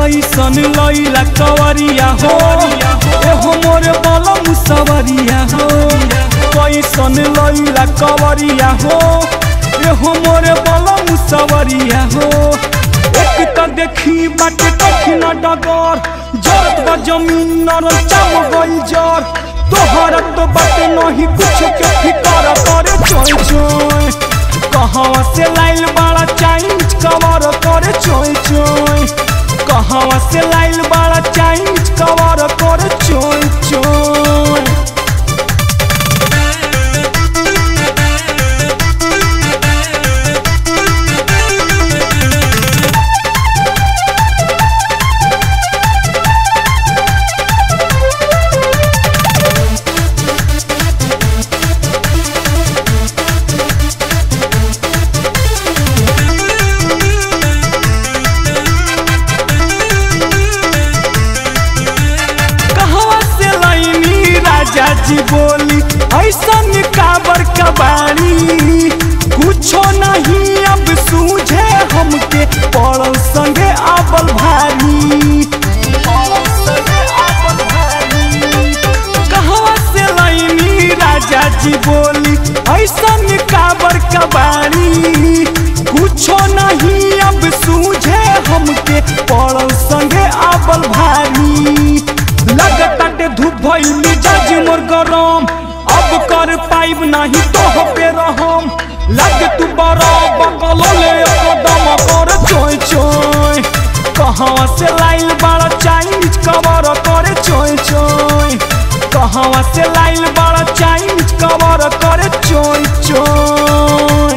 कैसन लैला कवरिया हो एहो मोरे बलम सवरिया हो कैसन लैला कवरिया हो एहो मोरे बलम सवरिया हो एक त देखी बाटे कठिन डगर जरत बा जमीन नरम चम गई जर तोहरा तो बाटे नहीं कुछ के फिकर करे चोय चोय कहवा से लाइल बड़ा चाइनीज कवर करे चोय चोय कहवा से लाइल बड़ा चाइनीज कवर करे चोय चोय कहवा से लाइनी राजा जी बोली ऐसन काबर कबाड़ी कुछो नहीं अब सूझे हमके पड़ल संगे आबल भारी कहवा से लाइनी राजा जी बोली ऐसन काबर कबाड़ी कुछो नहीं अब सूझे हमके पड़ल संगे आबल भारी लगताटे धूप भइल मिजाज मोर गरम अब कर पाइब नहीं तो पे रहम लग तू बड़ा बगल ले कदम कर चोय चोय कहवा से लाइल बड़ा चाइनीज कवर करे चोय चोय कहवा से लाइल बड़ा चाइनीज कवर करे चोय चोय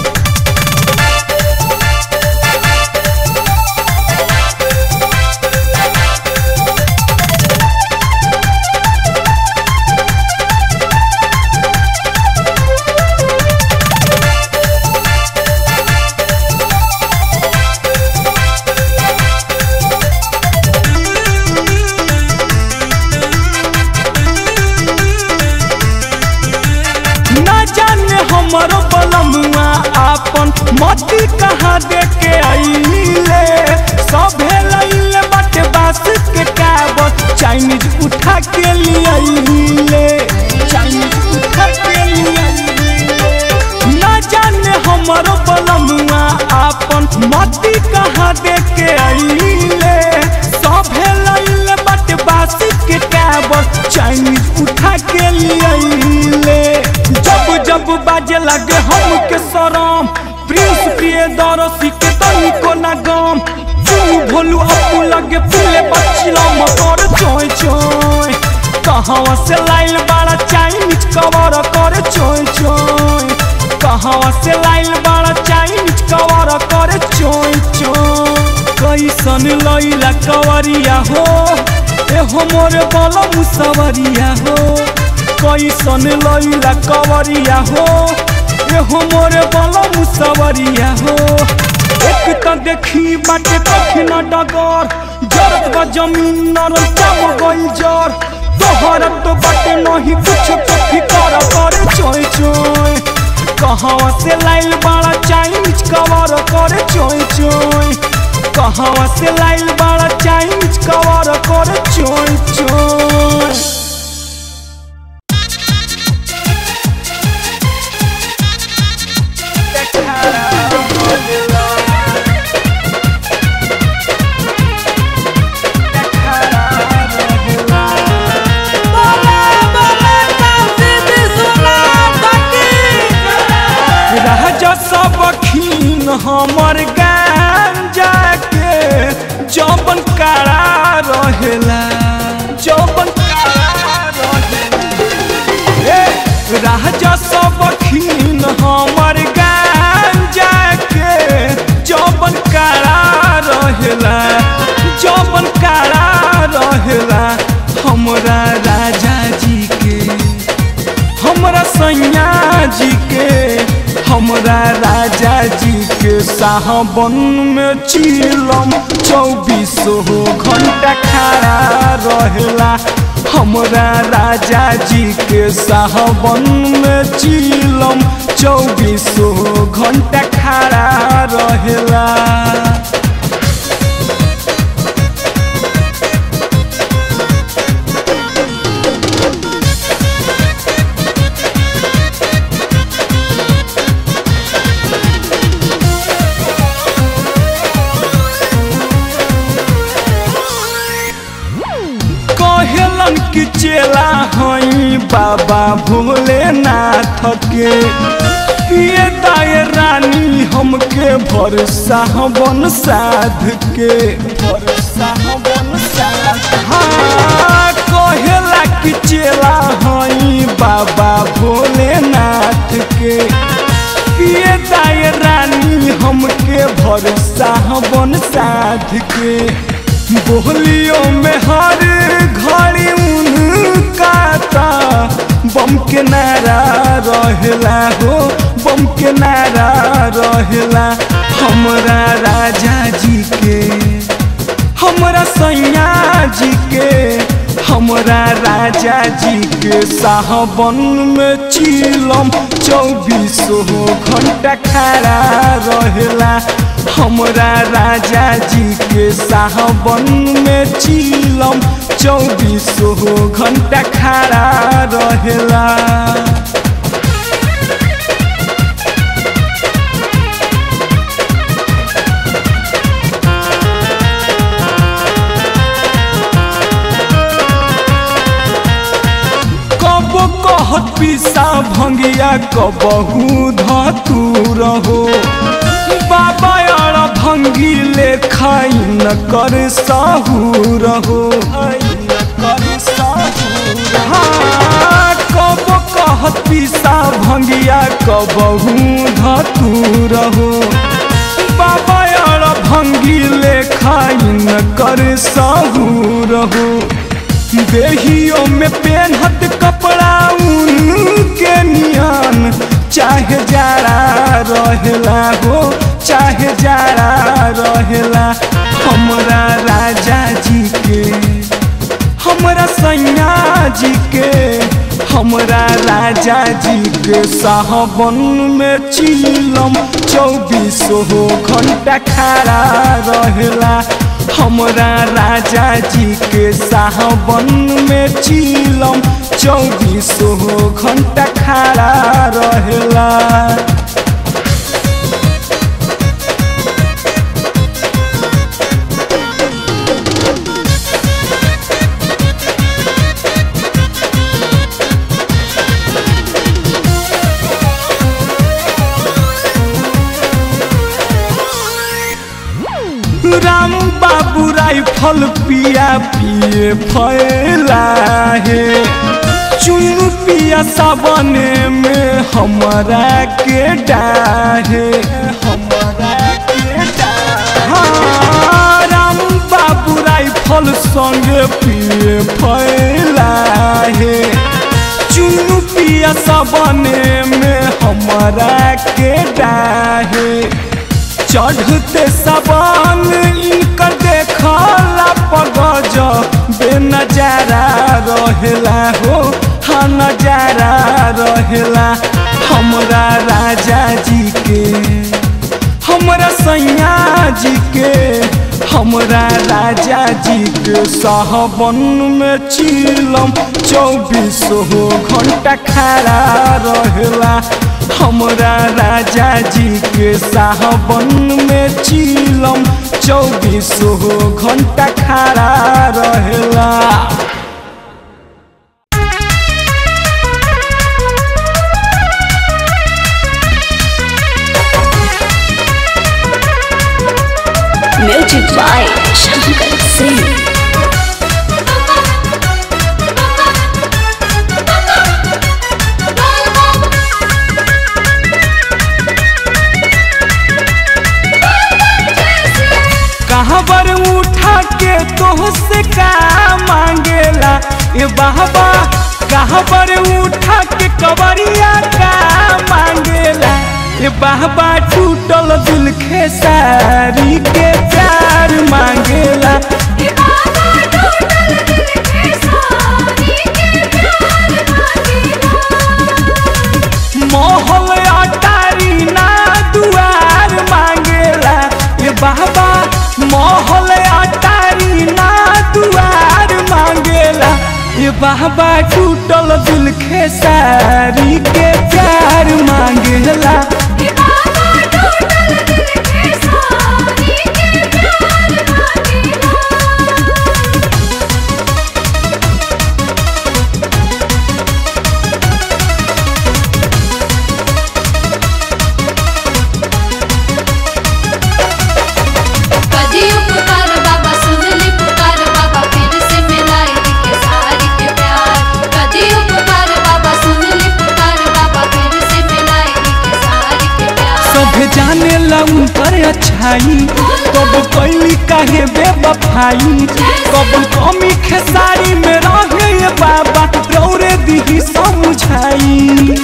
ना जाने हमरो बलमुआ आपन मती कहाँ दे के आइले सभे लइले बाटे बास के काबत चाइनीज उठा के लिए आइले चाइनीज उठा के लिए आइले ना जाने हमरो बलमुआ आपन मती कहाँ दे के आइले सभे लइले बाटे बास के काबत चाइनीज उठा के लिए आइले जब जब बाजे लगे हमके शरम प्रिंस प्रिय दरसी के तनिको ना गम तू भोलू अपू लगे फूले बच्चिला मकर चोय चोय कहवा से लाइल बड़ा चाइनीज कवर करे चोय चोय कहवा से लाइल बड़ा चाइनीज कवर करे चोय चोय कैसन लैला कवरिया हो एहो मोरे बलम सवरिया हो कैसन लैला कवरिया हो एहो मोरे बलम सवरिया हो एक त देखी बाटे कठिन डगर जरत बा जमीन नरम चम गई जर तोहरा तो बाटे नहीं कुछ के फिकर करे चोय चोय कहवा से लाइल बड़ा चाइनीज कवर करे चोय चोय कहवा से लाइल बड़ा चाइनीज कवर करे चोय चोय राजा सब खीन हमर गांजा के जौबन कारा रहेला जौबन कारा रहेला ए राजा सब खीन हमर गांजा के जौबन कारा रहेला जौबन कारा रहेला हमरा राजा जी के हमरा सैया जी के हमरा राजा जी के साहबन में चिलम चौबीस घंटा खड़ा रहेला हमरा राजा जी के साहबन में चिलम चौबीस घंटा खड़ा रहेला जालन की चेला हई बाबा भोलेनाथ के ये दाय रानी हमके भरसा बन साध के भरसा बन साध हाँ कहेला कि चेला हई बाबा भोलेनाथ के ये दाय रानी हमके भरसा बन साध के बोलियों में हर घड़ी उनका ता बम के नारा रहेला हो बम के नारा रहेला हमरा राजा जी के हमरा सैया जी के हमरा राजा जी के साहबन में चिलम चौबीसों घंटा खड़ा रहेला हमरा राजा जी के साहबन में चिलम चौबीसों घंटा खड़ा रहेला कब कहत पिसा भंगिया कबहू धतू रहो बाबा यार भंगी ले खाई न कर साहू रहो हाँ, कब कहत पिसा भंगिया कबहू धतू रहो बाबा यार भंगी ले खाई न कर साहू रहो देहियों में पेनहत कपड़ा ऊन के नियन चाहे जाड़ा रहेला हो चाहे जाड़ा रहेला हमरा राजा जी के हमरा सैया जी के हमरा राजा जी के साहबन में चिलम चौबीसों घंटा खड़ा रहेला हमरा राजा जी के साहबन में चिलम चौबीसों घंटा खड़ा रहेला राम बाबू राइफल पिया पिए फैला है चुनु पिया सावने में हमरा के डाहे हमरा के डाहे हाँ, राम बाबू राइफल संगे पिए फैला है चुनु पिया सावने में हमरा के डाहे चढ़ते सबन इनकर देखला पगज बेनजारा रहेला हो हाँ नजारा रहेला हमरा राजा जी के हमरा सैया जी के हमरा राजा जी के साहबन में चिलम चौबीसों घंटा खड़ा रहेला हमरा राजा जी के साहबन में चिलम चौबीसों घंटा खड़ा रहेला म्यूजिक बाय शंकर सिंह कहाँ पर उठा के तोह से का मांगेला ए बाबा कहाँ पर उठा के कवरिया का मांगेला ए बाबा टूटल दिल खेसारी के प्यार मांगेला मोहल अटारी ना दुआर मांगेला ए बाबा मोहल अटारी ना दुआर मांगेला ए बाबा टूटल दिल खेसारी के प्यार मांगेला Thank you. छाई कब कैली काहे बेबफाई कब कमी खेसारी में रहे ये बाबा रौरे दिही समझाई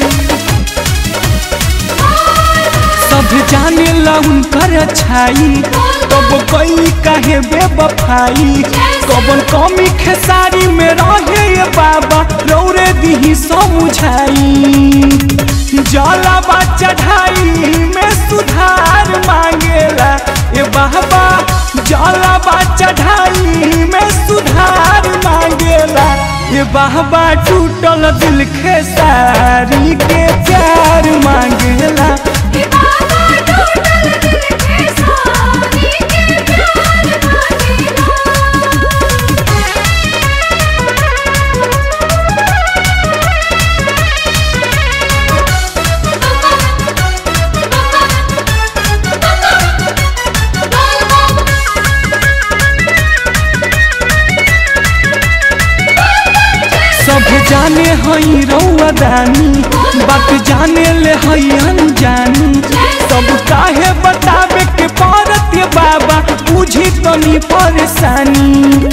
सब जाने ला उनकर अच्छाई कब कैली काहे बेबफाई कबन कमी खेसारी में रहे ये बाबा रौरे दिही समझाई जलावा चढ़ाई में सुधार मांगेला ए बाबा जलावा चढ़ाई में सुधार मांगेला ए बाबा टूटल दिल खेसारी के प्यार मांगेला कि बाबा टूटल दिल के सारी के प्यार मांगेला सब जाने हई रउआ दानी बात जाने ले हई अनजानी सब काहे बतावे के पड़त ये बाबा बुझी तनी परेशानी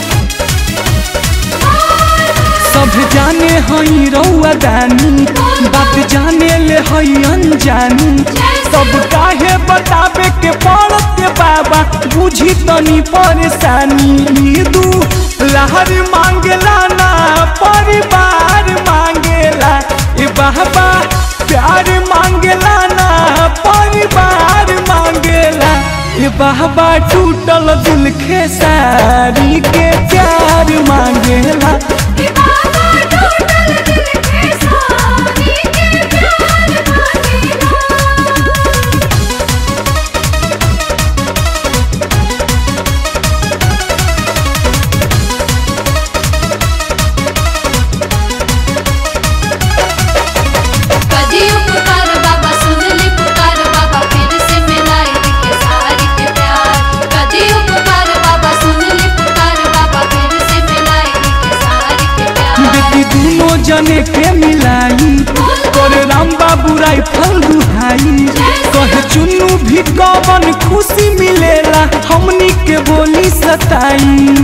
सब जाने हई रउआ दानी बात जाने ले हई अनजानी सब काहे बतावे के पड़त ये बाबा बुझी तनी परेशानी दू लहर मांगला ना परिवार मांगेला ए बाबा प्यार मांगला ना परिवार मांगेला ए बाबा टूटल दिल खेसारी के प्यार मांगेला कि बाबा टूटल दिल के सारी के प्यार मांगेला कदियो पुकार बाबा सुन ली पुकार बाबा फिर से मिलाई के सारी के प्यार कदियो पुकार बाबा सुन ली पुकार बाबा फिर से मिलाई के सारी के प्यार बेटी दोनों जने के मिलाई करे राम बाबू राइफल दुहाई कहे चुन्नू भी कवन खुशी मिलेला हमनी के बोली सताई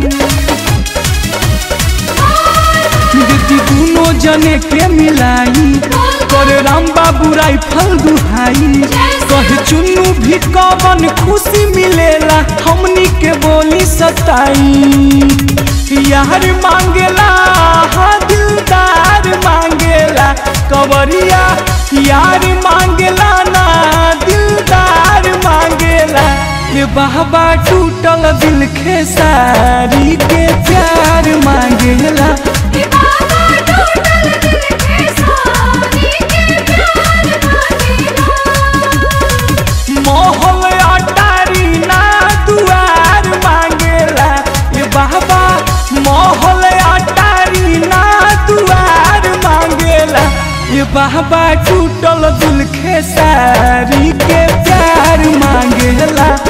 बेटी दोनों जने के मिलाई करे राम बाबू राइफल दुहाई कहे चुन्नू भी कवन खुशी मिलेला हमनी के बोली सताई यार मांगेला हाँ दिलदार मांगेला कवरिया यार मांगेला ना दिलदार मांगेला ये बाबा टूटल दिल खेसारी के प्यार मांगेला कि बाबा टूटल दिल के सारी के प्यार मांगेला मोहल अटारी ना दुआर मांगेला ये बाबा मोहल अटारी ना दुआर मांगेला ये बाबा टूटल दिल खेसारी के प्यार मांगेला